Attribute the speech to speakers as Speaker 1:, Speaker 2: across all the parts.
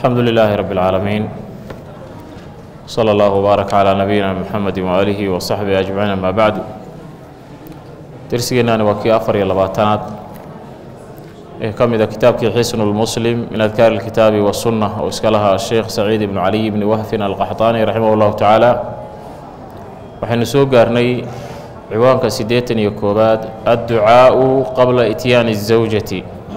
Speaker 1: alxamdu lilaahi rabi اlcaalamiin slى اllah wbaarak calىa nabiyina mxamedi waaalihi wa saxbihi ajmaciin ama bacdu dersigeennaani waa kii afar iyo labaatanaad ee ka mid a kitaabkii xisnu lmuslim min adkaari اlkitaabi wasunna oo iska lahaa sheekh saciid ibnu caliy ibni wahfin alqaxطaani raximah اllahu tacaala waxaynu soo gaarnay ciwaanka siddeetan iyo koowaad adducaau qabla ityaani الزawjati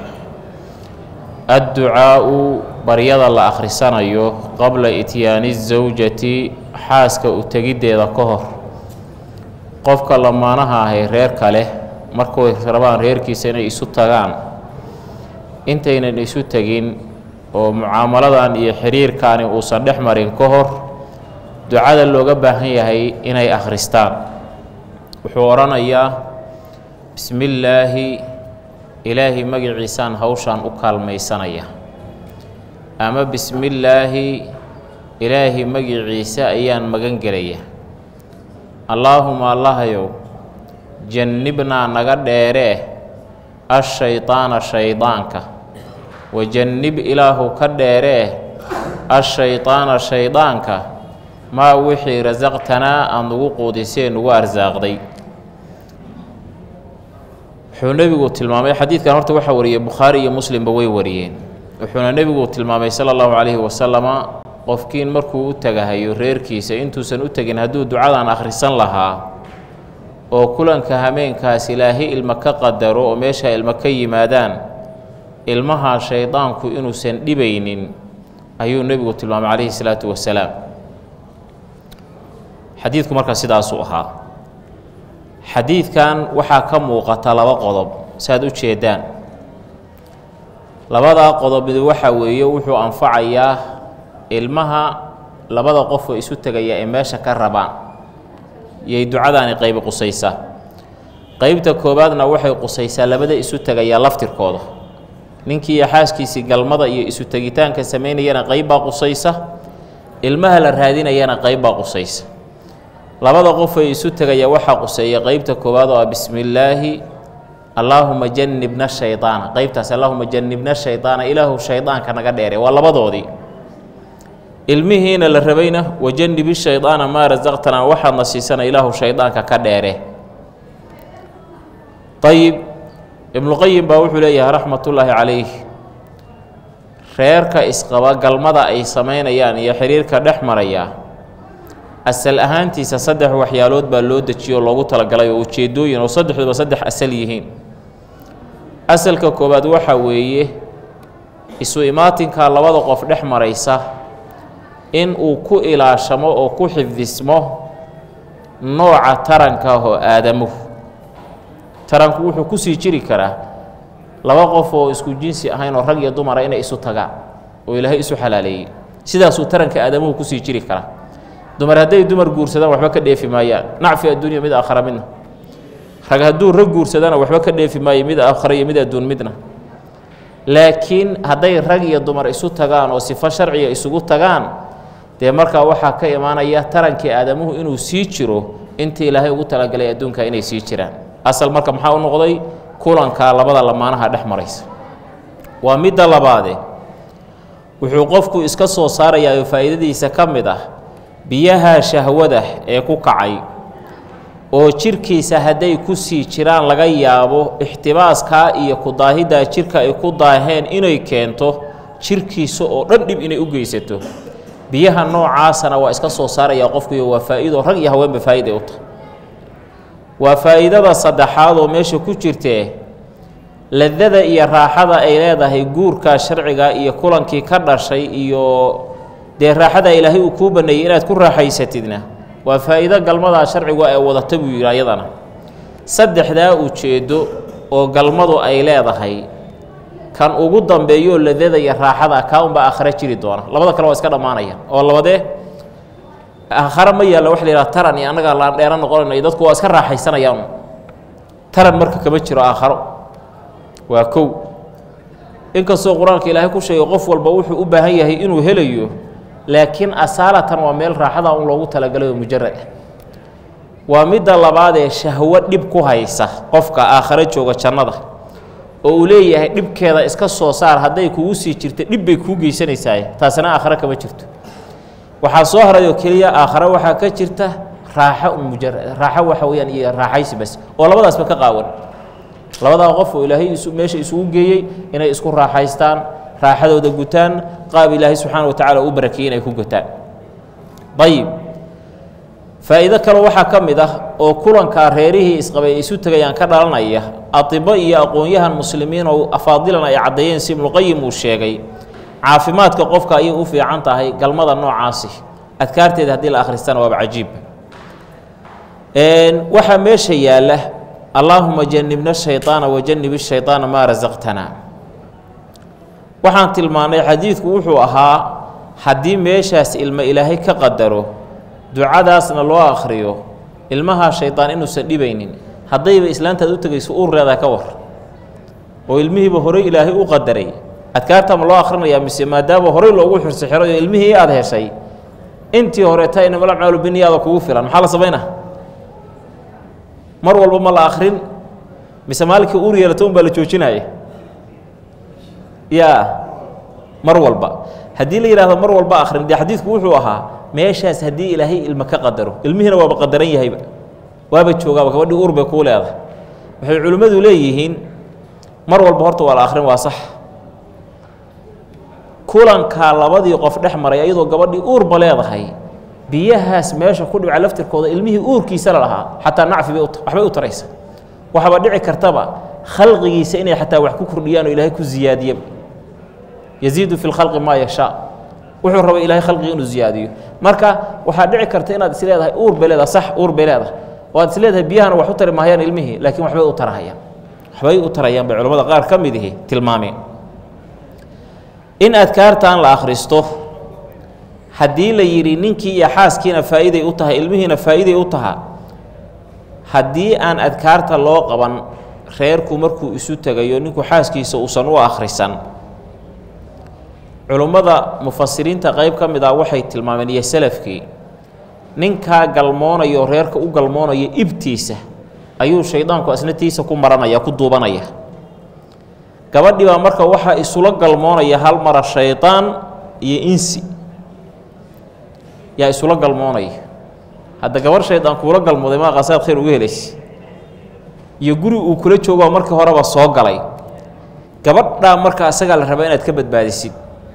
Speaker 1: adducaau baryada la akhrisanayo qabla ityaani الزawjati xaaska u tegiddeeda ka hor qofka lamaanaha ahay reerka leh markay rabaan reerkiisa inay isu tagaan intaynan isu tegin oo mucaamaladan iyo xiriirkaani uusan dhex marin ka hor ducada looga baahan yahay inay akhristaan wuxuu odhanayaa bismi illaahi ilaahay magaciisaan hawshaan u kaalmaysanaya ama bismi illaahi ilaahay magiciisa ayaan magan gelaya allaahuma allahayow jannibnaa naga dheeree ashaydaana shaydaanka wajannib ilaahu ka dheeree ashaydaana shaydaanka maa wixii rasaqtanaa aada nugu quudisee nugu arsaaqday wuxuu nebigu tilmaamay xadiidkan horta waxaa wariyey bukhaari iyo muslimba way wariyeen wuxuuna nebigu tilmaamay sala allahu calayhi wasalama qofkiin markuu u tagahayo reerkiisa intuusan u tegin hadduu ducadan akhrisan lahaa oo kulanka hameenkaas ilaahay ilma ka qadaro oo meesha ilma ka yimaadaan ilmaha shaydaanku inuusan dhibaynin ayuu nebigu tilmaamay calayhi salaatu wasalaam xadiidku markaa sidaasuu ahaa xadiidkan waxaa ka muuqata laba qodob saaad u jeedaan labadaa qodob mid waxa weeye wuxuu anfacayaa ilmaha labada qofoo isu tegaya ee meesha ka rabaan yay ducadaani qaybi qusaysaa qeybta koowaadna waxay qusaysaa labada isu tegayaa laftirkooda ninkii iyo xaaskiisii galmada iyo isu tegitaanka samaynayana qayb baa qusaysa ilmaha la raadinayana qayb baa qusaysa labada qof ay isu tegaya waxaa quseeya qeybta koowaad oo ah bismi illaahi allaahuma jannibna shaydaana qeybtaas allaahuma jannibna shaydaana ilaahu shaydaanka naga dheere waa labadoodii ilmihiina la rabayna wajannibi shaydaana maa rasaqtanaa waxaadna siisana ilaahu shaydaanka ka dheere ayib ibnuqayim baa wuxuu leeyahay raxmatullaahi calayh reerka isqaba galmada ay samaynayaan iyo xiriirka dhex maraya asal ahaantiisa saddex waxyaalood baa loo dejiyo oo loogu talagalay oo ujeedooyin oo saddexduba saddex asal yihiin asalka koowaad waxaa weeye isu imaatinka labada qof dhex maraysa in uu ku ilaashamo oo ku xifdismo nooca taranka oo aadamuhu taranku wuxuu kusii jiri karaa laba qof oo isku jinsi ahayn oo rag iyo dumara inay isu tagaan oo ilaahay isu xalaaleeyey sidaasuu taranka aadamuhu kusii jiri karaa dumar hadday dumar guursadaan waxba ka dheefi maayaan nacfi adduunya mid aakhara midna rag hadduu rag guursadaana waxba ka dheefi maayo mid aakhara iyo mid adduun midna laakiin hadday rag iyo dumar isu tagaan oo sifo sharciga isugu tagaan dee markaa waxaa ka imaanaya tarankii aadamuhu inuu sii jiro intii ilaahay ugu talagalay adduunka inay sii jiraan asal marka maxaa u noqday kulanka labada lamaanaha dhex maraysa waa midda labaade wuxuu qofku iska soo saarayaa oo faa'iidadiisa ka mid ah biyaha shahwada ee ku kacay oo jirkiisa hadday ku sii jiraan laga yaabo ixtibaaskaa iyo kudaahiddaa jirka ay ku daaheen inay keento jirkiisa oo dhan dhib inay u geysato biyaha noocaasana waa iska soo saarayaa qofkuiyo waa faa'iido rag iyo haweenba faa'iday u tahay waa faa'iidada saddexaad oo meesha ku jirtee ladada iyo raaxada ay leedahay guurka sharciga iyo kulankii ka dhashay iyo dee raaxada ilaahay uu kuu baneeyey inaad ku raaxaysatidna waa faa'iido galmadaa sharcigu ee wadata buu yidhi ayadana saddexdaa ujeeddo oo galmadu ay leedahay kan ugu dambeeyo ladada iyo raaxada kaa unbaa aakhare jiri doona labada kale waa iska dhammaanaya oo labadee aakhare ma yaalla waxa la yidhaha taran iyo annagaa laan dheera noqonayno iyo dadku waa iska raaxaysanayaan taran marka kama jiro aakharo waa kow inkastoo qur-aanka ilaahay ku sheegay qof walba wuxuu u baahan yahay inuu helayo laakiin asaalatan waa meel raaxada un loogu talagalay oo mujarad ah waa midda labaad ee shahwo dhib ku haysa qofka aakhare jooga jannada oo uu leeyahay dhibkeeda iska soo saar hadday kugu sii jirta dhib bay kuu geysanaysaa taasina aakhare kama jirto waxaa soo haray oo keliya aakhare waxaa ka jirta raaxo un mujar raaxo waxa weeyaan iyo raaxaysi bas oo labadaasba ka qaawan labadaa qof oo ilaahay isu meesha isugu geeyey inay isku raaxaystaan raaxadooda gutaan qaab ilaahay subxaana wa tacala u barakeeyey inay ku gutaan ayib faa'iido kale waxaa ka mid ah oo kulankaa reerihii isqabay ay isu tegayaan ka dhalanaya adibo iyo aqoon-yahan muslimiin oo afaadilan ay caddeeyeen si ibnuqayim uu sheegay caafimaadka qofka ayay u fiican tahay galmada noocaasi adkaarteeda haddii la akhristana waaba cajiib waxaa meesha yaalla allaahuma janibna shayطaana wajanib shayطaana maa rasaqtana waxaan tilmaannay xadiidku wuxuu ahaa haddii meeshaas ilmo ilaahay ka qadaro ducadaasna loo akhriyo ilmahaa shaydaan inuusan dhibaynin haddayba islaantaad u tegayso uurreedaa ka war oo ilmihiiba horey ilaahay u qadaray adkaarta ma loo akhrinayaa mise maadaama horey loogu xirsi xiray oo ilmihii aad heshay intii horeeta inamala maalu biniyaada kugu filan maxaa la samaynaa mar walba ma la akhrin mise maalinkii uur yeelata un baa la joojinaya yaa mar walba haddii la yidhahdo mar walba akhrin dee xadiidku wuxuu ahaa meeshaas haddii ilaahay ilmo ka qadaro ilmihiina waaba qadaran yahayba waaba joogaaba gabadhii uur bay kuu leedahay waxay culimmadu leeyihiin mar walba horta waa la akhrin waa sax kulankaa labadii qof dhex maray ayadoo gabadhii uurba leedahay biyahaas meesha ku dhibca laftirkooda ilmihii uurkiisa la lahaa xataa nacfi bay waxbay u taraysa waxaaba dhici kartaba khalqigiisa inay xataa wax ku kordhiyaan oo ilaahay ku ziyaadiyaba yaziidu fi lkhalqi maa yashaa wuxuu raba ilahay khalqiga inuu ziyaadiyo marka waxaa dhici karta inaad is leedahay uur bay leedahay sax uur bay leedahay oo aad is leedahay biyahana wax u tari mahayaan ilmihii laakiin waxbay u tarahayaan waxbay u tarayaan bay culamada qaar ka mid ihi tilmaameen in adkaartan la akhristo haddii la yidhi ninkii iyo xaaskiina faa'iiday u tahay ilmihiina faa'iiday u taha haddii aan adkaarta loo qaban reerku markuu isu tegayo ninku xaaskiisa uusan u akhrisan culummada mufasiriinta qayb ka mid ah waxay tilmaameen iyo salafkii ninkaa galmoonayo reerka u galmoonaya ibtiisa ayuu shaydaanku asnatiisa ku maranaya ku duubanaya gabadhii baa marka waxaa isula galmoonaya hal mara shaydaan iyo insi yaa isula galmoonaya hadda gabarh shaydaan kuula galmooday maa qasaad khayr uga helaysa iyo guri uu kula joogoo markii horeba soo galay gabadhaa marka asagaa la rabaa inaad ka badbaadisid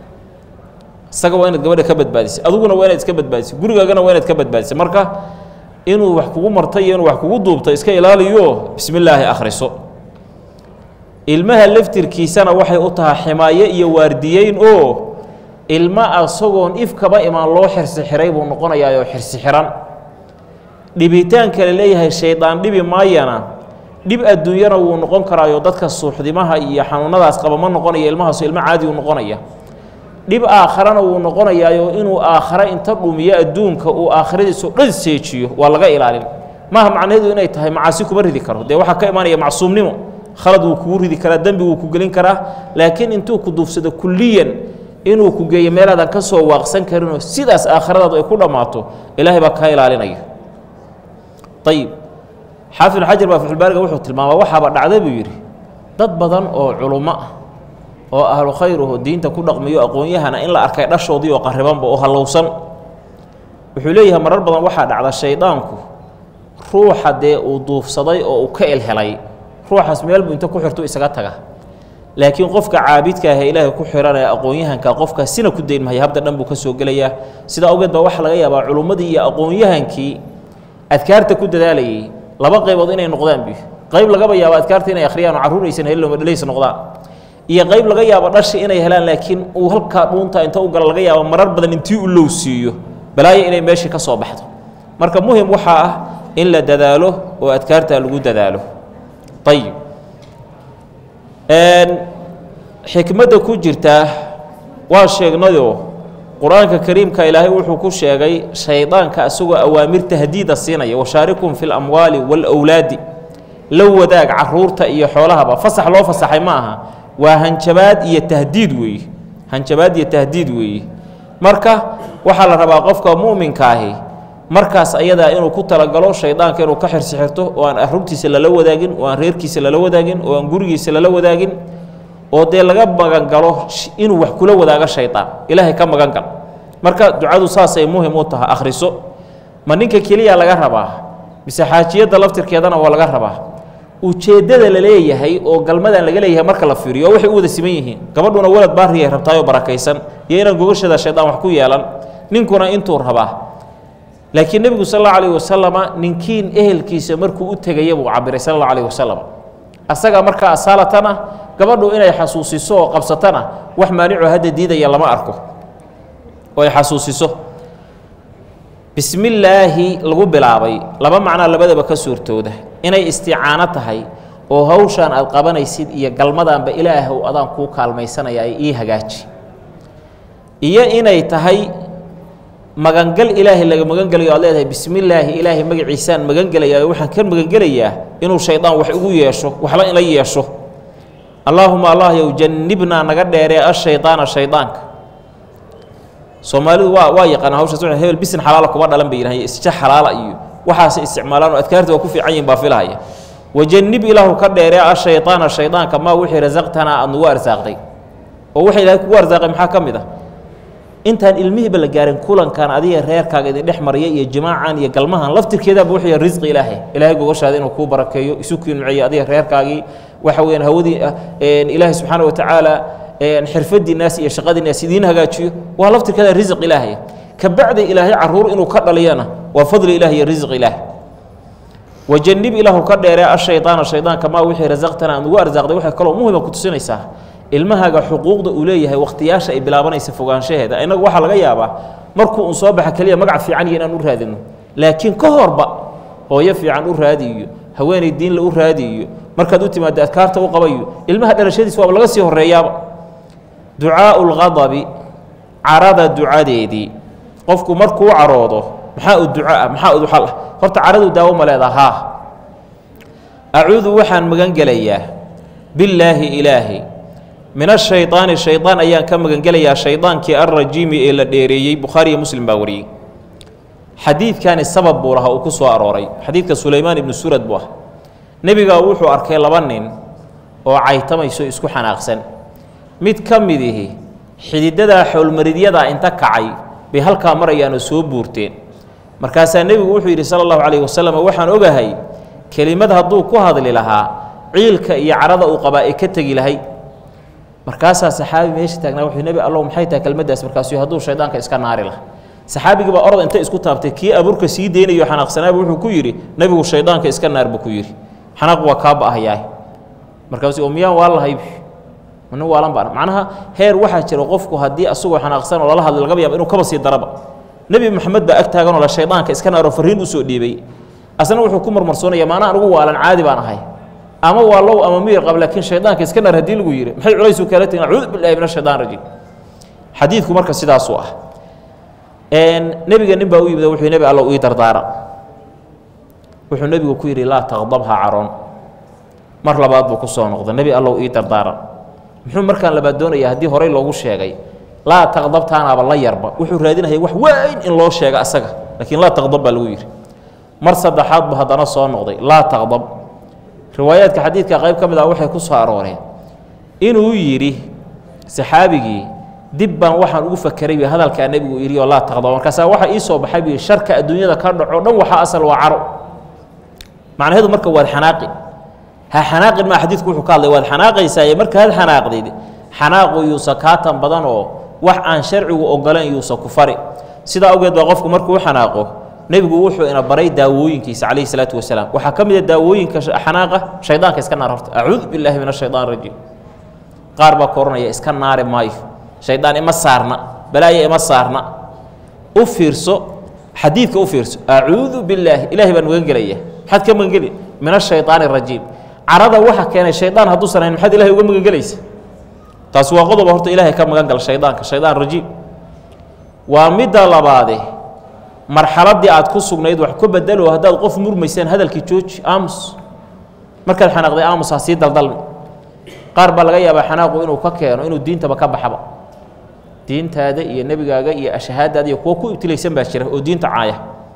Speaker 1: isaga waa inaad gabadha ka badbaadisid adiguna waa inaad iska badbaadisid gurigaagana waa inaad ka badbaadisid marka inuu wax kugu martay iyo inuu wax kugu duubto iska ilaaliyo bismi illaahi akhriso ilmaha laftirkiisana waxay u tahay ximaayo iyo waardiyeyn oo ilma asagoon ifkaba imaan loo xirsi xiray buu noqonayaa oo xirsi xiran dhibitaanka la leeyahay shaydaan dhibi maayana dhib adduunyana wuu noqon karaayo dadka suuxdimaha iyo xanuunadaas qaba ma noqonaya ilmahaasu ilmo caadi u noqonaya dhib aakharana wuu noqonayaayo inuu aakhare inta dhumiyo adduunka uu aakhiradiiso dhan seejiyo waa laga ilaalin maaha macnaheedu inay tahay macaasi kuma ridi karo dee waxaa ka imaanaya macsuumnimo khalad wuu kugu ridi karaa dembi wuu ku gelin karaa laakiin intuu ku duufsado kulliyan inuu ku geeyo meelaadan ka soo waaqsan karinoo sidaas aakhiradaadu ay ku dhammaato ilaahay baa kaa ilaalinaya ayib xaafid xajar baa faxulbaariga wuxuu tilmaama waxaaba dhacda buu yidhi dad badan oo culummo ah oo ahlu khayr aho diinta ku dhaqmiyo aqoon-yahana in la arkay dhashoodii oo qaribanba oo hallowsan wuxuu leeyahay marar badan waxaa dhacda shaydaanku ruuxa dee uu duufsaday oo uu ka elhelay ruuxaas meel buu inta ku xirtu isaga taga laakiin qofka caabidka ah ee ilaahay ku xiranaya aqoon-yahanka qofka sina ku dayn mahaya habda dhan buu ka soo gelayaa sidaa awgeed baa waxaa laga yaabaa culummadii iyo aqoon-yahankii adkaarta ku dadaalayay laba qaybood inay noqdaan bi qayb lagaba yaabo adkaarta inay akhriyaan oo carruur aysan helin dhaleysa noqdaan iyo qayb laga yaabo dhashi inay helaan laakiin uu halkaa dhuunta inta u gala laga yaabo marar badan intii u low siiyo balaayo inay meeshii ka soo baxdo marka muhim waxaa ah in la dadaalo oo adkaarta lagu dadaalo ayib xikmadda ku jirta waa sheegnayoo qur-aanka kariimka ilaahay wuxuu ku sheegay shaydaanka isagoo awaamir tahdiida siinaya washaarikum fi lamwaali waalawlaadi la wadaag caruurta iyo xoolahaba fasax loo fasaxay ma aha waa hanjabaad iyo tahdiid weeye hanjabaad iyo tahdiid weeye marka waxaa la rabaa qofka mu'minka ahi markaas ayadaa inuu ku talagalo shaydaanka inuu ka xirsixirto oo aan arrugtiisa lala wadaagin oo aan reerkiisa lala wadaagin oo aan gurigiisa lala wadaagin oo dee laga magangalo inuu wax kula wadaago shaydaan ilaahay ka magan gal marka ducadu saasay muhim u tahay akhriso ma ninka keliya laga rabaa mise xaajiyadda laftirkeedana waa laga rabaa ujeeddada la leeyahay oo galmadan laga leeyahay marka la fiiriyo oo waxay u wada siman yihiin gabadhuna walad baariyay rabtaayoo barakaysan iyo inaan gogashada shaydaan wax ku yeelan ninkuna intuu rabaa laakiin nebigu sal allau alayh wasalama ninkiin ehelkiisa markuu u tegaya buu cabiray sal allau alayh wasalam asaga markaa asaalatana gabadhu inay xasuusiso oo qabsatana wax maanicoo hadda diidaya lama arko oo ay xasuusiso bismillaahi lagu bilaabay laba macnaa labadaba ka suurtooda inay isticaano tahay oo hawshaan aad qabanaysid iyo galmadaanba ilaahow adaan kuu kaalmaysanaya ay ii hagaaji iyo inay tahay magangal ilaahay laga magangelayo aad leedahay bismillaahi ilaahay magaciisaan magangelaya waxaan ka magangelayaa inuu shaydaan wax igu yeesho waxba ila yeesho allaahuma allah yow jannibnaa naga dheeree ashaydaana shaydaanka soomaalidu waa waa yaqaana hawshaas wa hebel bisin xalaala kuma dhalan bay yidhahan isja xalaala iyo waxaasay isticmaalaan oo adkaarta waa ku fiican yihin baa filahaya wajannib ilaahu ka dheeree ashaydaana shaydaanka maa wixii rasaqtanaa aad nagu arsaaqday oo waxa ilahay kugu arsaaqay maxaa ka mid ah intaan ilmihiiba la gaarin kulankan adiga reerkaaga idin dhex marya iyo jimaacan iyo galmahan laftirkeedaaba wuxuu yahay risqi ilaahay ilaahay gogoshaada inuu kuu barakeeyo isu kiinuceeyo adiga reerkaagii waxa weeyaan hawadii ilaahay subxaana wa tacaala xirfadii naas iyo shaqadii naas idiin hagaajiyo waa laftirkeeda risq ilaahay kabacdi ilaahay caruur inuu ka dhaliyana waa fadli ilaah iyo risq ilaah wajannib ilaahu ka dheeree ashaydaana shaydaanka maa wixii rasaqtana aan ugu arsaaqday waxay kaloo muhima ku tusinaysaa ilmahaaga xuquuqda uu leeyahay wakhtiyaasha ay bilaabanaysa fogaanshaheeda innagu waxaa laga yaabaa markuu un soo baxa keliya magac fiican iyo inaan u raadino laakiin ka horba hooyo fiican u raadiyo haweenay diinla u raadiyo markaad u timaado adkaarta u qabayo ilmaha dhalashadiis waaba laga sii horreeyaaba ducaau lqadabi carada ducadeedii qofku markuu caroodo maxaa u duco ah maxaa u xal ah horta caradu daawo ma leedaha haa acuudu waxaan magan gelayaa billaahi ilaahi min ashaydaani shaydaan ayaan ka magangelayaa shaydaankii alrajiimi ee la dheereeyey bukhaariyo muslim baa wariyey xadiidkani sabab buu lahaa uu ku soo arooray xadiidka sulaymaan ibnu surad buu ah nebigaa wuxuu arkay laba nin oo caytamayso isku xanaaqsan mid ka mid ihi xididadaa xowlmaridyadaa inta kacay bay halkaa marayaanoo soo buurteen markaasaa nebigu wuxuu yidhi sala allahu calayhi wasalam waxaan ogahay kelimad hadduu ku hadli lahaa ciilka iyo carada uu qabaa ee ka tegi lahay markaasaa saxaabi meesha taagnaa wuxuu nebi allow maxay tahay kelmaddaas markaasuu hadduu shaydaanka iska naari laha saxaabigii baa orod inta isku taabtay kii abuurka sii deynayo xanaaqsanaaba wuxuu ku yidhi nebigu shaydaanka iska naar buu ku yidhi xanaaq waa kaa ba'ahayaah markaasuu oo miyaan waa lahay nin waalan baan macnaha heer waxaa jira qofku haddii asagoo xanaaqsan oo lala hadlay lagaba yaaba inuu kaba sii daraba nebi maxamed baa ag taaganoo la shaydaanka iska naaroo farriin usoo dhiibay asna wuxuu ku marmarsoonaya maanaa anugu waalan caadi baan ahay ama waa low ama miyir qab laakiin shaydaanka iska naar haddii lagu yidhi maxay culaysuu kaala tegin acuudu billahi min ashaytaan rajiim xadiidku marka sidaasuu ah nebiga nin baa u yimid wuxuu nebi alla ii dardaara wuxuu nebigu ku yidhi laa taqdabha caroon mar labaad buu ku soo noqday nebi allow ii dardaaran muxuu markaan labaad doonaya haddii horey loogu sheegay laa taqdabtaanaaba la yarba wuxuu raadinaya wax weyn in loo sheega asaga laakiin laa taqdab baa lagu yidhi mar saddexaad buu haddana soo noqday laa taqdab riwaayaadka xadiidka qayb ka mid ah waxay ku soo arooreen inuu yidhi saxaabigii dib baan waxaan ugu fakeray b hadalkaa nebigu yidhi oo laa taqdab markaasaa waxaa ii soo baxay bu sharka adduunyada ka dhaco dhan waxaa asal waa caro macnaheedu marka waad xanaaqi ha xanaaqin maa xadiidku wuxuu ka hadlay waad xanaaqaysaaye markaad xanaaqdid xanaaqu yuusa kaatan badan oo wax aan sharcigu ogolayn yuusa ku fari sidaa awgeed baa qofku markuu u xanaaqo nebigu wuxuu ina baray daawooyinkiisa calayhi salaatu wasalaam waxaa ka mid a daawooyinka xanaaqa shaydaanka iska naar horta acuudu billaahi min ashaytaan rajiim qaar baa ka ohanaya iska naari maayo shaydaan ima saarna balaaya ima saarna u fiirso xadiidka u fiirso acuudu billaahi ilaahay baan magan gelaya maxaad ka magan geli min ashaytaan arajiim carada waxa keenay shaydaan hadduusan hayn maxaad ilahay uga magan gelaysa taasi waa qodoba horta ilaahay ka magan gala shaydaanka shaydaan rajiim waa midda labaade marxaladdii aad ku sugnayd wax ka bedelo haddaad qof murmaysaan hadalkii jooji aamus markaad xanaaqday aamus ha sii daldalmi qaar baa laga yaabaa xanaaqu inuu ka keeno inuu diintaba ka baxaba diintaada iyo nebigaaga iyo ashahaadaada iyo kuwo ku ibtilaysan baa jira oo diinta caaya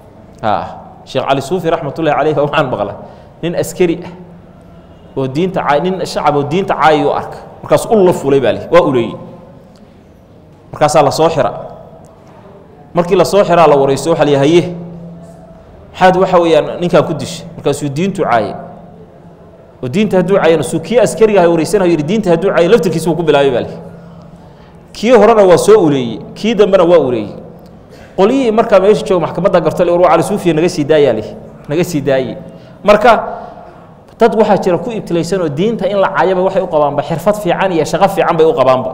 Speaker 1: sheekh cali suufi raxmatullahi caleyh baa waxaan maqlay nin askari ah oo diinta caay nin shacab oo diinta caayi u arka markaas ul la fulay baa li waa uleeyey markaasaa la soo xira markii la soo xiraa la waraysto waxa la haye maxaad waxa weeyaan ninkaa ku dishay markaasuu diintu caaye oo diinta hadduu caayana suu kii askariga aha wareysanayo yidhi diinta hadduu caaye laftirkiisa uu ku bilaabay baa li kii horena waa soo uleeyey kii dambena waa uleeyey qolyihii markaa meesha jooga maxkamadda garto war waa cali suufiya naga sii daayaa li naga sii daaye marka dad waxaa jira ku ibtilaysan oo diinta in la caayaba waxay u qabaanba xirfad fiican iyo shaqo fiican bay u qabaanba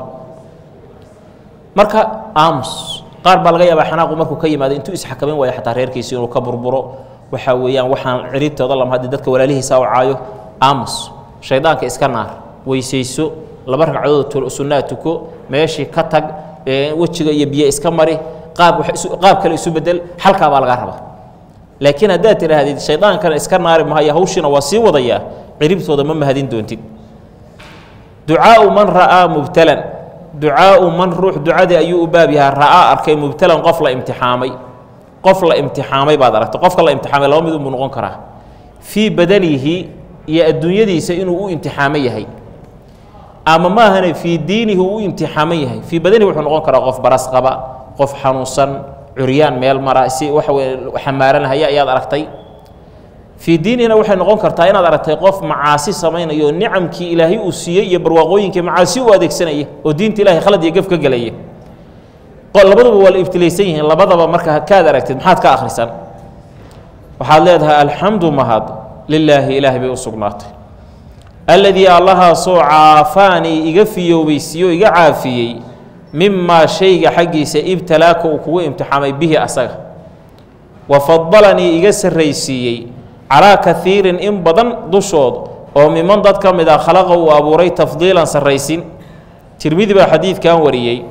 Speaker 1: marka aamus qaar baa laga yaabaa xanaaqu markuu ka yimaado intuu isxakamin waayo xataa reerkiisi inuu ka burburo waxaa weeyaan waxaan ciribtooda lama haddi dadka walaalihiisa u caayo aamus shaydaanka iska naar weysayso laba ragcadood sunnaa tuko meeshii ka tag wejiga iyo biyo iska mari qaab qaab kale isu bedel xalkaa baa lagaa rabaa laakiin haddaad tidhaahdid shaydaankana iska naari mahayo hawshiina waa sii wadayaa ciribtooda ma mahadin doontid ducaau man ra'aa mubtalan ducaau man ruux ducadii ayuu u baab yahaa ra'aa arkay mubtalan qof la imtixaamay qof la imtixaamay baad aragtay qofka la imtixaamay laba mid unbuu noqon karaa fii badanihi iyo adduunyadiisa inuu u imtixaamo yahay ama maahane fii diinihi uu u imtixaaman yahay fii badanihi wuxuu noqon karaa qof baras qaba qof xanuunsan curyaan meel mara si waxa weye xamaaranahaya ayaad aragtay fii diinihina waxay noqon kartaa inaad aragtay qof macaasi samaynayo nicamkii ilaahay uu siiyey iyo barwaaqooyinkii macaasi u adeegsanaya oo diinta ilahay khalad iyo gef ka gelaya labaduba waa la ibtilaysan yihiin labadaba marka kaad aragtid maxaad ka akhrisan waxaad leedahay alxamdu mahad lilaahi ilaahay bay u sugnaatay alladii allahaasoo caafaanii iga fiyoobaysiiye o iga caafiyey mimaa shayga xaggiisa ibtalaaka uu kugu imtixaamay bihi asaga wa fadalanii iga sarraysiiyey calaa kaiirin in badan dushood oo miman dad ka mid ah khalaqa uu abuuray tafdiilan sarraysin tirmidi baa xadiidkan wariyey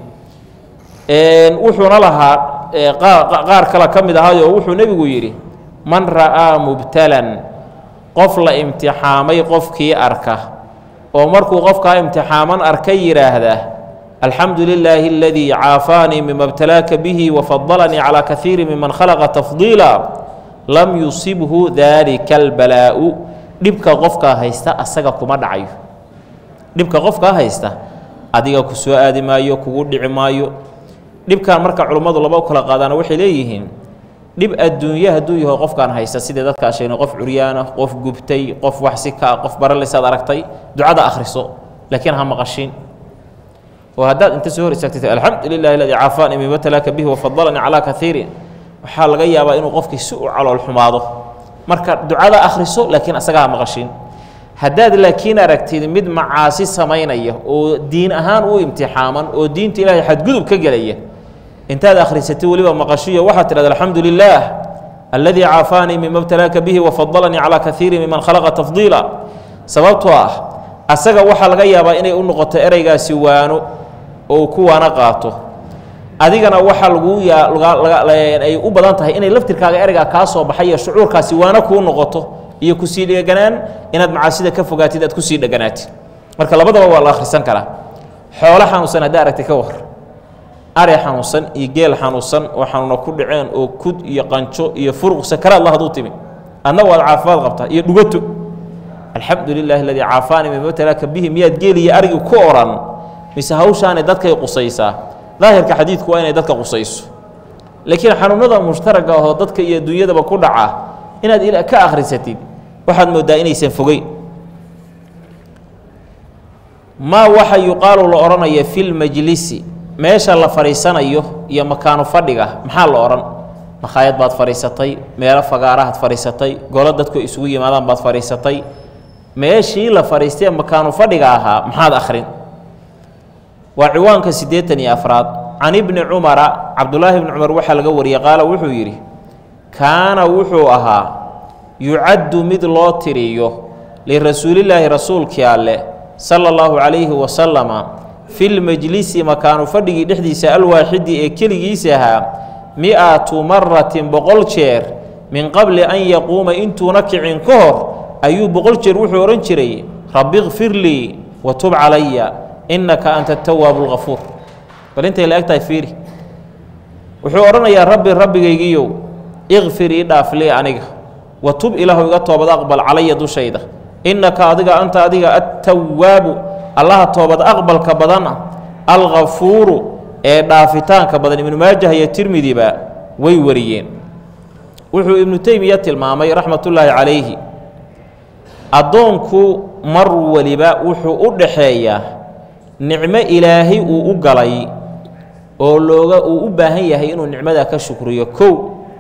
Speaker 1: wuxuuna lahaa qaar kale ka mid ahaayo wuxuu nebigu yidhi man ra'aa mubtalan qof la imtixaamay qofkii arka oo markuu qofkaa imtixaaman arka yidhaahda alxamdu lilaahi aladii caafaanii mima btalaaka bihi wafadalanii calaa kaiiri miman khalaqa tafdiila lam yusibhu daalika albalaa'u dhibka qofkaa haysta asaga kuma dhacayo dhibka qofkaa haysta adiga ku soo aadi maayo kugu dhici maayo dhibkan marka culummadu laba u kala qaadaana waxay leeyihiin dhib adduunye hadduu yaho qofkaan haysta sidii dadkaa sheegnay qof curyaana qof gubtay qof waxsi ka qof baralisaad aragtay ducada akhriso laakiin ha maqashin oo haddaad inta soo hor istaagtay alxamdu lilahi aladii caafaanii mima talaaka bihi wafadalanii calaa kaiirin waxaa laga yaabaa inuu qofkii si u calool xumaado marka ducada akhriso laakiin asaga ha maqashin haddaad laakiin aragtid mid macaasi samaynaya oo diin ahaan u imtixaaman oo diinta ilaahay xadgudub ka gelaya intaad akhrisatay weliba maqashiyo waxaad tidhahda alxamdu lilaah alladii caafaanii mima btalaaka bihi wafadalanii calaa kaiiri miman khalaqa tafdiila sababtoo ah asaga waxaa laga yaabaa inay u noqoto ereygaasi waano oo ku waano qaato adigana waxaa laguu ay u badan tahay inay laftirkaaga ereygaa kaa soo baxay iyo shucuurkaasi waano kuu noqoto iyo kusii dheganaan inaad macaasida ka fogaatid aad kusii dheganaatid marka labadaba waa la akhrisan karaa xoolo xanuunsan haddaa aragtay ka war are xanuunsan iyo geel xanuunsan oo xanuuna ku dhaceen oo kud iyo qanjo iyo furuq sakaraad la haduu timi adna waad caafimaad qabtaa iyo dhugato alxamdu lilaahi aladii caafaanii mima talaaka bihi miyaad geeliyo arigii ku odhan mise hawshaanay dadkay qusaysaa daahirka xadiidku waa inay dadka qusayso laakiin xanuunada mushtaraga ahoo dadka iyo adduunyadaba ku dhaca inaad ka akhrisatid waxaad mooddaa inaysan fogeyn maa waxa yuqaalu la odhanaya fi lmajlisi meesha la fadhiisanayo iyo makaanu fadhiga maxaa la odhan makhaayad baad fadhiisatay meelo fagaarahaad fadhiisatay golo dadku isugu yimaadaan baad fadhiisatay meeshii la fadhiistee makaanu fadhiga ahaa maxaad akhrin waa ciwaanka siddeetan iyo afraad can ibni cumara cabdulaahi bni cumar waxaa laga wariyey qaala wuxuu yidhi kaana wuxuu ahaa yucaddu mid loo tiriyo lirasuulillaahi rasuulkii alle sala allahu calayhi wasalama fi lmajlisi makaanu fadhigii dhexdiisa alwaaxidi ee keligiisa ahaa mi-atu maratin boqol jeer min qabli an yaquuma intuuna kicin ka hor ayuu boqol jeer wuxuu odhan jiray rabbi kfir lii wa tub calaya innaka anta atawaabu lgafuur bal intay la eg tahay fiiri wuxuu odhanayaa rabbi rabbigaygiiyow ikfir ii dhaaf lii aniga wa tub ilaahu iga toobad aqbal calaya dushayda innaka adiga anta adiga attawaabu allaha toobad aqbalka badana alghafuuru ee dhaafitaanka badan ibnu maajah iyo tirmidiba way wariyeen wuxuu ibnu teymiya tilmaamay raxmatullaahi calayhi addoonku mar waliba wuxuu u dhaxeeyaa nicmo ilaahay uu u galay oo looga uu u baahan yahay inuu nicmadaa ka shukriyo kow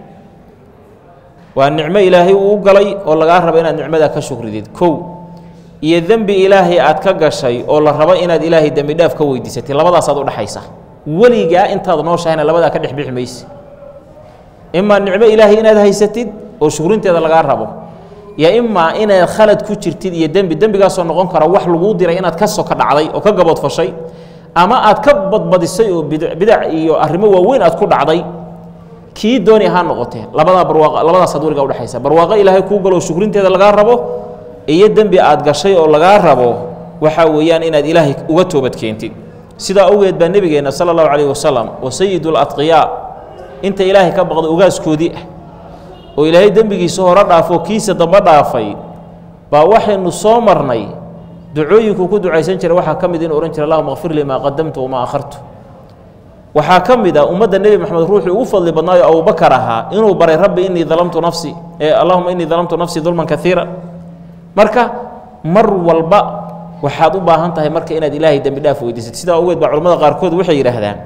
Speaker 1: waa nicmo ilaahay uu u galay oo lagaa rabo inaad nicmadaa ka shukridid kow iyo dembi ilaahay aad ka gashay oo la rabo inaad ilaahay dembi dhaaf ka weydiisatay labadaasaad u dhexaysa weligaa intaad nooshahayna labadaa ka dhex bixi mayse imaa nicmo ilaahay inaad haysatid oo shukrinteeda lagaa rabo yo imaa inaad khalad ku jirtid iyo dembi dembigaasoo noqon kara wax laguu diray inaad ka soka dhacday oo ka gaboodfashay ama aad ka badbadisay oo bidac iyo arrimo waaweyn aad ku dhacday kii dooni ahaa noqotee labadaa barwaaq labadaasaad weligaa udhexaysa barwaaqo ilaahay kuu galoo shukrinteeda lagaa rabo iyo dembi aad gashay oo lagaa rabo waxaa weeyaan inaad ilaahay uga toobad keentid sidaa awgeed baa nebigeenna sala allahu calayh wasalam oo sayidul-adqiyaa inta ilaahay ka baqda ogaaskoodii ah oo ilaahay dembigiisa hore dhaafoo kiisa dambe dhaafay baa waxaynu soo marnay ducooyinkuu ku ducaysan jiray waxaa ka mid inu odhan jira allahuma kfir lii maa qadamtu wamaa akhartu waxaa ka mid a ummadda nebi moxamed ruuxii ugu fadli badnaayo abubakar ahaa inuu baray rabbi inii dalamtu nafsi allahuma inii dalamtu nafsii dulman kaiira marka mar walba waxaad u baahan tahay marka inaad ilaahay dembi dhaaf weydiisad sidaa ogeed baa culamada qaarkood waxay yidhaahdaan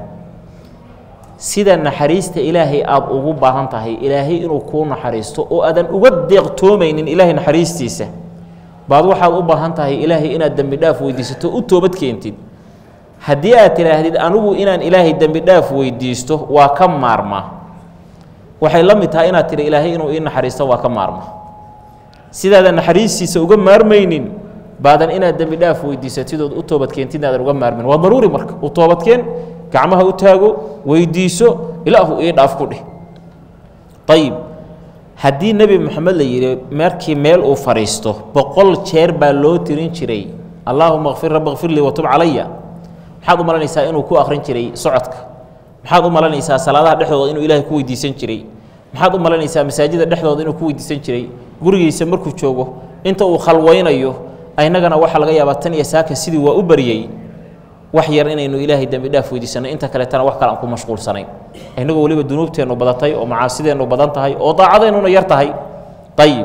Speaker 1: sida naxariista ilaahay aada ugu baahan tahay ilaahay inuu kuu naxariisto oo aadan uga deeqtoomaynin ilaahay naxariistiisa baad waxaad u baahan tahay ilaahay inaad dembi dhaaf weydiisato u toobad keentid haddii aad tidhaahdid anigu inaan ilaahay dembi dhaaf weydiisto waa ka maarmaa waxay la mid tahay inaad tidhi ilaahay inuu ii naxariisto waa ka maarmaa sidaadan naxariistiisa uga maarmaynin baadan inaad dembi dhaaf weydiisatid ood u toobadkeentid aadan uga maarmin waa daruuri marka u toobadkeen gacmaha u taago weydiiso ilaahu ii dhaaf ku dheh ayib haddii nebi moxamed la yidhi markii meel uu fadhiisto boqol jeer baa loo tirin jiray allaahuma kfir rabbi kfir lii watub calaya maxaad u malanaysaa inuu ku akhrin jiray socodka maxaad u malanaysaa salaadaha dhexdooda inuu ilaahay ku weydiisan jiray maxaad u malanaysaa masaajida dhexdooda inuu ku weydiisan jiray gurigiisa markuu joogo inta uu khalwaynayo innagana waxaa laga yaabaa tan iyo saaka sidii waa u baryey wax yar inaynu ilaahay dembi dhaaf weydiisanno inta kaletana wax kale aan ku mashquulsanayn innagoo weliba dunuubteennu badatay oo macaasideennu badan tahay oo daacadeennuna yar tahay ayib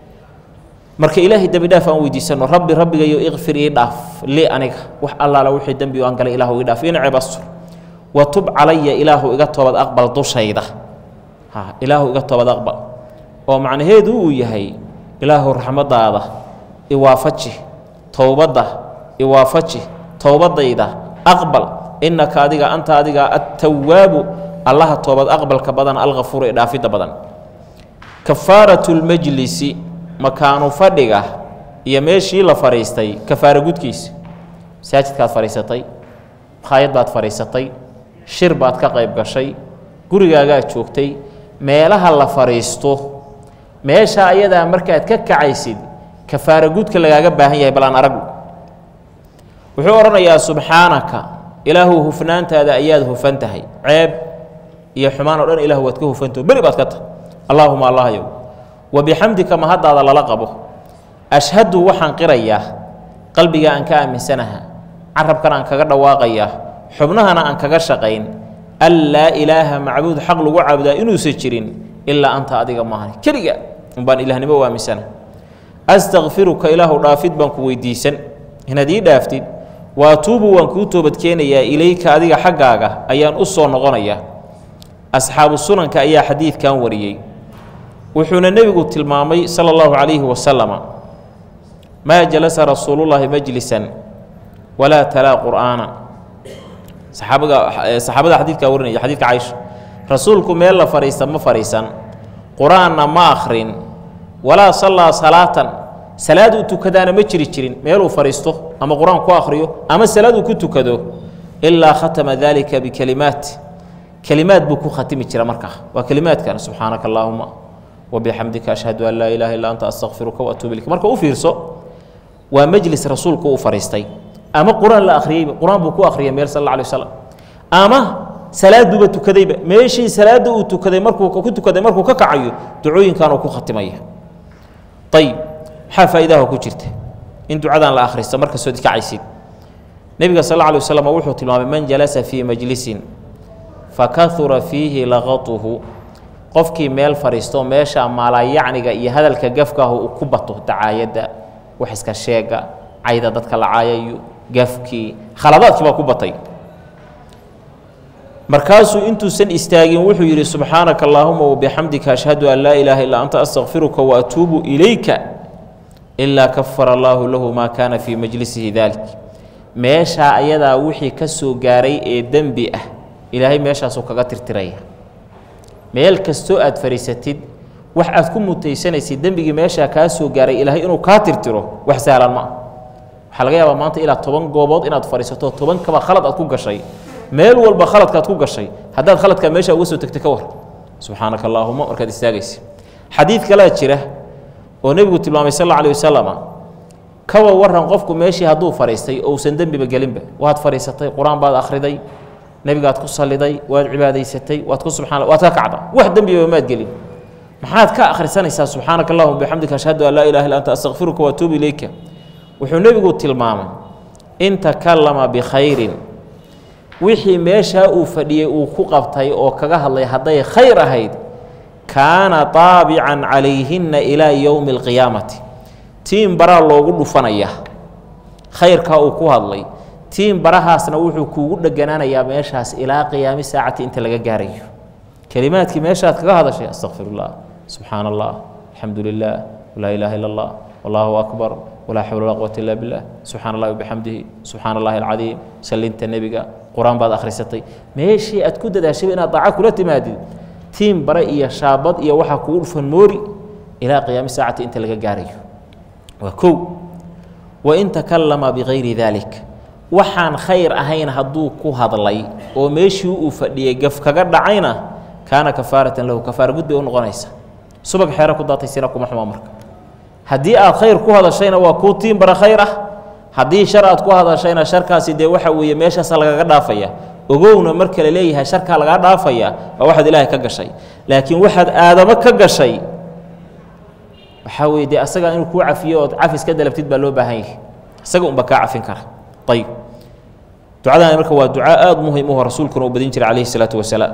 Speaker 1: marka ilaahay dembi dhaaf aan weydiisanno rabbi rabbigayo ikfir ii dhaaf lii aniga wax allaala wixii dembi aan galay ilaahu ii dhaaf ina ceeb astur wa tub calaya ilaahu iga toobad aqbal dushayda ha ilaahu iga toobad aqbal oo macnaheedu uu yahay ilaahu raxmaddaada iwaafaji towbadda iwaafaji towbadayda aqbal innaka adiga anta adiga attawaabu allaha toobad aqbalka badan alkafuur ee dhaafidda badan kafaaratu lmajlisi makaanu fadhiga iyo meeshii la fadhiistay kafaara gudkiisa masaajidkaad fadhiisatay makhaayad baad fadhiisatay shir baad ka qayb gashay gurigaagaad joogtay meelaha la fadhiisto meesha ayadaa markaad ka kacaysid kafaara gudka lagaaga baahan yahay bal aan aragu wuxuu odhanayaa subxaanaka ilaahu hufnaantaada ayaad hufan tahay ceeb iyo xumaan oo dhan ilahu waad ka hufantaho beri baad ka tahay allaahuma allahyow wa bixamdika mahaddaada lala qabo ashhadu waxaan qirayaa qalbiga aan ka aaminsanaha carabkana aan kaga dhawaaqayaa xubnahana aan kaga shaqayn an laa ilaaha macbuud xaq lagu caabudaa inuusan jirin ilaa anta adiga maahan keliga unbaan ilahnimo u aaminsana astakfiruka ilaahu dhaafid baan ku weydiisan inaad ii dhaaftid wa atuubu waan kuu toobadkeenayaa ilayka adiga xaggaaga ayaan u soo noqonayaa asxaabu sunanka ayaa xadiidkan wariyey wuxuuna nebigu tilmaamay sala allahu calayhi wasalama maa jalasa rasuulullaahi majlisan walaa talaa qur'aana saxaabaga saxaabada xadiidkaa warinaya xadidka caysha rasuulku meel la fadhiista ma fadhiisan qur-aanna ma akhrin walaa sallaa salaatan salaad uu tukadaana ma jiri jirin meeluu fadhiisto ama qur-aan ku akhriyo ama salaad uu ku tukado ilaa khatama daalika bikelimaat kelimaad buu ku khatimi jira markaa waa kelimaadkan subxaanaka allaahuma wabixamdika ashhadu an laa ilaaha illa anta astakfiruka waatuubu ilayk marka u fiirso waa majlis rasuulku uu fadhiistay ama qur-aan la akhriyeyba qur-aan buu ku akhriyay meel sal alla alay wasalam ama salaaduuba tukadayba meeshii salaadda uu tukaday markuu ku tukaday markuu ka kacayo ducooyinkan uu ku khatimaya ayib maxaa faa'iidaha ku jirta in ducadan la akhristo markastoo kacaysid nebiga sal alla alay waslam wuxuu tilmaamay man jalasa fii majlisin fakahura fiihi laqatuhu qofkii meel fadhiisto meesha maalayacniga iyo hadalka gafkaahu uu ku bato dacaayadda wax iska sheega cayda dadka la caayayo gafkii khaladaadkii baa ku batay markaasuu intuusan istaagin wuxuu yidhi subxaanaka allaahuma wabixamdika ashhadu an laa ilaaha illaa anta astakfiruka waatuubu ilayka ilaa kafara allaahu lahu maa kaana fii majlisihi dalik meeshaa ayadaa wixii ka soo gaaray ee dembi ah ilaahay meeshaasuu kaga tirtiraya meel kastoo aad fadhiisatid wax aad ku mutaysanaysid dembigii meeshaa kaa soo gaaray ilaahay inuu kaa tirtiro wax sahlan ma ah waxaa laga yaabaa maanta ilaa toban goobood inaad fadhiisato tobankaba khalad aad ku gashay meel walba khaladkaad ku gashay haddaad khaladkaa meesha uga soo tegtay ka war subxaanaka allaahuma markaad istaagaysa xadiid kalea jira oo nebigu tilmaamay sal alla alih wasalama kawa waran qofku meeshii hadduu fadhiistay ousan dembiba gelinba waad fadhiisatay qur-aan baad akhriday nebigaad ku salliday waad cibaadaysatay waad ku subxana waad ka kacda wax dembiba maad gelin maxaad ka akhrisanaysaa subxaanaka allahuma bixamdika ashhadu an laa ilaha illa anta astakfiruka waatuubu ilayka wuxuu nebigu tilmaamay in takallama bikhayrin wixii meeshaa uu fadhiyey uu ku qabtay oo kaga hadlay hadday khayr ahayd kaana taabican calayhinna ilaa yowmi alqiyaamati tiin baraa loogu dhufanaya khayrkaa uu ku hadlay tiin barahaasna wuxuu kuugu dheganaanayaa meeshaas ilaa qiyaami saacati inta laga gaarayo kelimaadkii meeshaad kaga hadashay astaqfirullah subxaana allah alxamdu lilah walaa ilaaha illa allah wallaahu akbar walaa xawla walaa quwata illa billah subxana allahi wabixamdihi subxaana allahi alcadiim sallinta nebiga qur-aan baad akhrisatay meeshii aad ku dadaashayba inaad daaca kula timaadid tiin bare iyo shaabad iyo waxaa kugu dhufan moori ilaa qiyaami saacati inta laga gaarayo waa kow wain takallama bikayri dalik waxaan khayr ahayn hadduu ku hadlay oo meeshii uu fadhiyey gaf kaga dhacayna kaana kafaaratan lahu kafaara gud bay u noqonaysa subag xeero ku daatay sina kuma xumaa marka haddii aad khayr ku hadashayna waa kuu tiin bara khayr ah haddii shar aad ku hadashayna sharkaasi dee waxa weeye meeshaasa lagaga dhaafaya ogowna marka la leeyahay sharkaa lagaa dhaafaya waa waxaad ilaahay ka gashay laakiin waxaad aadamo ka gashay waxaa weye dee asaga inuu kuu cafiyo ood cafis ka dalabtid baa loo baahan yahay isaga unba kaa cafin kara ayib ducadan marka waa ducaa aada muhim uho rasuulkuna uu badin jiray calayhi salaatu wasalaam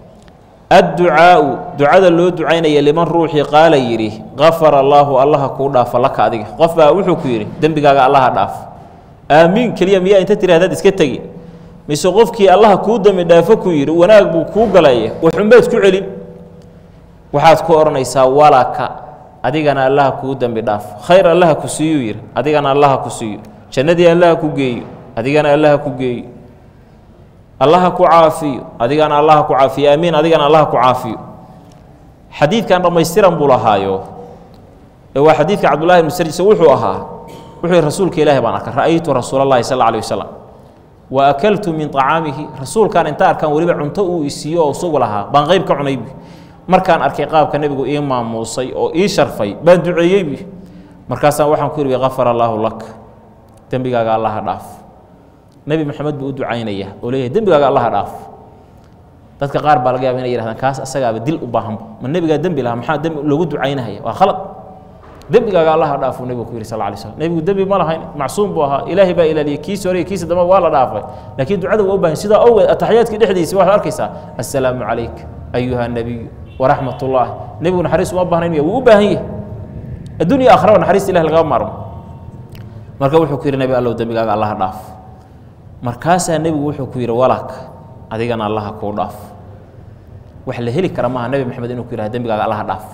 Speaker 1: adducaau ducada loo ducaynaya liman ruuxii qaala yidhi kafara allaahu allaha kuu dhaafo laka adiga qof baa wuxuu ku yidhi dembigaaga allaha dhaaf aamiin keliya miyaa inta tiri hadaad iska tegi mise qofkii allaha kuu dembi dhaafo ku yidhi wanaag buu kuu galaya waxunbaad ku celin waxaad ku odhanaysaa walaka adigana allaha kuu dembi dhaafo khayr allaha ku siiyuu yidhi adigana allaha ku siiyo jannadii allaha ku geeyo adigana allaha ku geeyo allaha ku caafiyo adigana allaha ku caafiyo aamiin adigana allaha ku caafiyo xadiidkan dhammaystiran buu lahaayo ee waa xadiidka cabdullahi ibnu sarjise wuxuu ahaa wuxuu yihi rasuulka ilaahi baan arkay ra'aytu rasuula allahi sal alla alih wasalam wa akaltu min طacaamihi rasuulkan inta arkaan weliba cunto uu isiiyo oo isagu lahaa baan qayb ka cunaybi markaan arkay qaabka nebigu ii maamuusay oo ii sharfay baan duceeyeybi markaasaan waxaan ku yidhi kafar allaahu lak dembigaaga allaha dhaaf nebi moxamed buu u ducaynaya oo leeyahay dembigaaga allaha dhaaf dadka qaar baa laga yaba inay yihahdaan kaas asagaaba dil u baahanba ma nebigaa dembi lahaa maxaa dembi loogu ducaynahaya waa khalad dembigaaga allaha dhaaf uu nebigu ku yidhi sal lla alay slam nebigu dembi ma lahayn macsuum buu ahaa ilaahay baa ilaaliyey kiisi hore iyo kiisa dambe waa la dhaafay laakiin ducada waa u bahan sidaa awgeed ataxiyaadkii dhexdiisa waxaad arkaysaa assalaamu calayk ayuha nebiyu waraxmat ullaah nebigu naxariis uma baahnayn miya wuu u baahan yahay addunya akhraba naxariista ilahi lagama maarmo marka wuxuu ku yidhi nebi allow dembigaaga allaha dhaaf markaasaa nebigu wuxuu ku yidhi walak adigana allaha kuu dhaaf wax la heli kara maaha nebi maxamed inuu ku yidhahda dembigaaga allaha dhaaf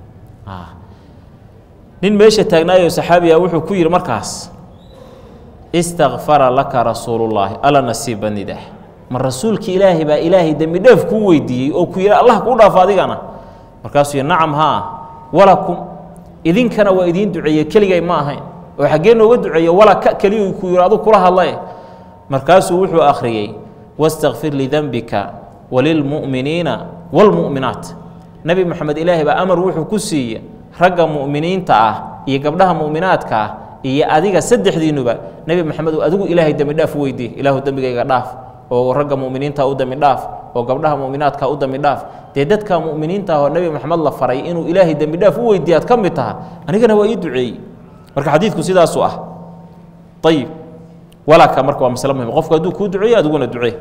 Speaker 1: nin meesha taagnaayo saxaabiga wuxuu ku yidhi markaas istakfara laka rasuulullaahi alla nasiiba nidah ma rasuulki ilaahay baa ilaahay dembi dheef kuu weydiiyey oo ku yidhi allah kuu dhaafo adigana markaasuu yidhi nacam haa walakum idinkana waa idiin duceeye keligay ma ahayn oo xaggee nooga duceeye walaka keliyu ku yidhi adu kula hadlae markaasuu wuxuu akhriyey wastakfir lidenbika walilmu'miniina waalmu'minaat nebi moxamed ilaahay baa amar wuxuu ku siiye ragga mu'miniinta ah iyo gabdhaha mu'minaadka ah iyo adiga saddexdiinuba nebi moxamed adigu ilaahay dembi dhaaf weydiiye ilaahu dembigayga dhaaf oo ragga mu'miniinta u dembi dhaaf oo gabdhaha mu'minaadka u dembi dhaaf dee dadka mu'miniinta oo nebi moxamed la faray inuu ilaahay dembi dhaaf u weydiiya ad ka mid taha anigana waa ii duceeyey marka xadiidku sidaasuu ah ayib walaka marka waa masle muhim qofku hadduu kuu duceeyo adiguna ducee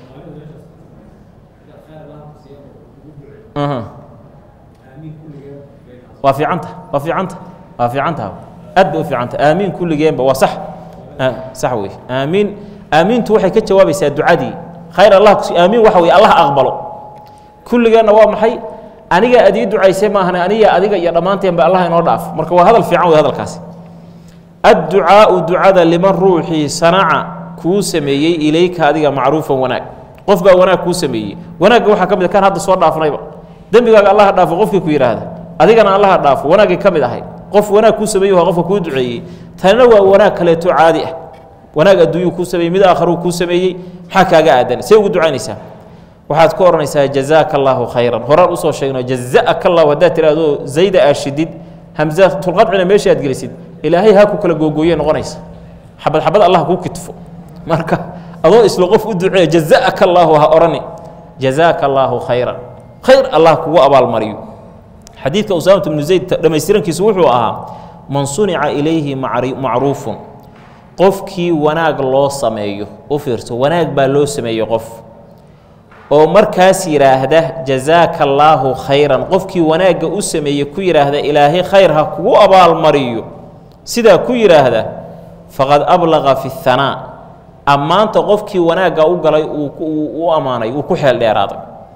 Speaker 1: waa fiicanta waa fiicanta waa fiicanta aad bay u fiicanta aamiin kulligeenba waa sax sax wey aamiin aamiintu waxay ka jawaabaysaa ducadii khayr allah kusi aamiin waxa weye allah aqbalo kulligeenna waa maxay aniga ad ii ducaysay maahane aniga adiga iyo dhammaanteenba allah inoo dhaaf marka waa hadal fiican wey hadalkaasi adducaau ducada liman ruuxii sanaca kuu sameeyey ilayka adiga macruufan wanaag qof baa wanaag kuu sameeyey wanaagga waxaa ka mid kan hadda soo dhaafnayba dembigaaga allaha dhaafo qofkii ku yidhaahda adigana allaha dhaafo wanaaggii ka mid ahay qof wanaag kuu sameeyey waa qofka kuu duceeyey tanina waa wanaag kaleeto caadi ah wanaag adduunyuu kuu sameeyey mid aakharuu kuu sameeyey maxaa kaaga aadan see ugu ducaynaysaa waxaad ku odhanaysaa jazaaka allaahu khayran horaan usoo sheegno jazaaka allahu haddaad tirahdoo zayda aashidid hamza tulqadcina meesha aad gelisid ilaahay ha ku kala googooye noqonaysa xabad xabad allah kuu kitfo marka adoo isla qof u duceeya jazaaka allaahu ha odhani jazaaka allaahu khayran khayr allah kugu abaalmariyo xadiidka usaamata bnu zayd dhammaystirankiisu wuxuu ahaa man sunica ilayhi macruufun qofkii wanaag loo sameeyo u fiirso wanaag baa loo sameeyey qof oo markaas yidhaahda jazaaka allaahu khayran qofkii wanaagga u sameeyey ku yidhaahda ilaahay khayr ha kugu abaalmariyo sidaa ku yidhaahda faqad ablaqa fi اhanaa ammaanta qofkii wanaagga u galay u ammaanay uu ku xeel dheeraaday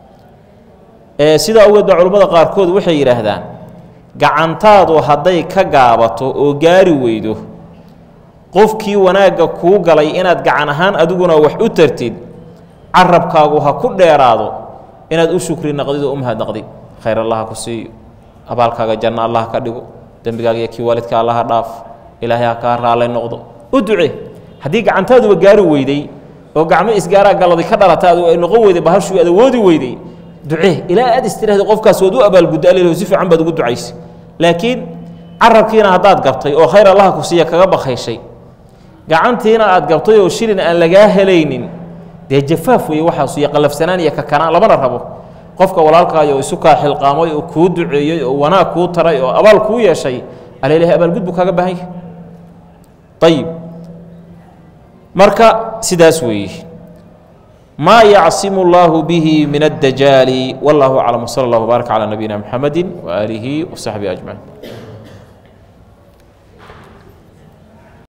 Speaker 1: sidaa awgeed baa culimmada qaarkood waxay yidhaahdaan gacantaadu hadday ka gaabato oo gaari weydo qofkii wanaagga kuu galay inaad gacan ahaan adiguna wax u tartid carabkaagu ha ku dheeraado inaad u shukri naqdid oo u mahadnaqdid khayr allah ha ku siiyo abaalkaaga janno allah ka dhigo dembigaaga iyo kii waalidka allaha dhaaf ilaahay ha kaa raallay noqdo u duce haddii gacantaaduba gaari weyday oo gacmo isgaaraa galladi ka dhalata adu ay noqon weyday bahashuu aad awoodi weyday ducee ilaa aad istiraahda qofkaas waad u abaalgudda alilo si fiican baad ugu ducaysay laakiin carabkiina haddaad gabtay oo khayr allaha ku siiya kaga bakhayshay gacantiina aad gabtay oo shilin aan lagaa helaynin dee jafaaf weeye waxaasu iyo qallafsanaan iyo kakanaan lamana rabo qofka walaalkaayo isu kaa xilqaamay oo kuu duceeyey oo wanaag kuu taray oo abaal kuu yeeshay alailahi abaalgud buu kaaga baahan yahay ayib marka sidaas weeye maa yacsimu اllahu bihi min addajaali wallahu aclam wsala اllah wbaarak calى nabiyina mxamedi waaalihi wasaxbihi ajmaciin